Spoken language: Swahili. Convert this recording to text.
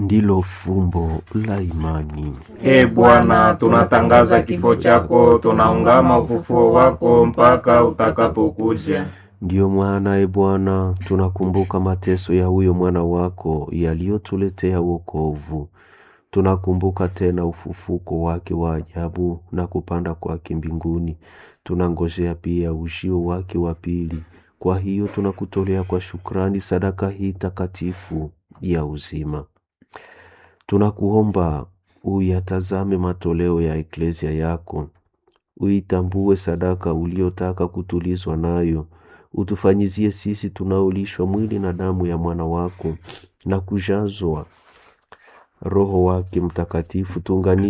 ndilo fumbo la imani. E Bwana, tunatangaza kifo chako, tunaungama ufufuo wako mpaka utakapokuja. Ndiyo mwana e Bwana, tunakumbuka mateso ya huyo mwana wako yaliyotuletea wokovu. Tunakumbuka tena ufufuko wake wa ajabu na kupanda kwake mbinguni. Tunangojea pia ujio wake wa pili. Kwa hiyo tunakutolea kwa shukrani sadaka hii takatifu ya uzima. Tunakuomba uyatazame matoleo ya eklesia yako, uitambue sadaka uliotaka kutulizwa nayo, utufanyizie sisi tunaolishwa mwili na damu ya mwana wako na kujazwa Roho wake Mtakatifu, tuunganishe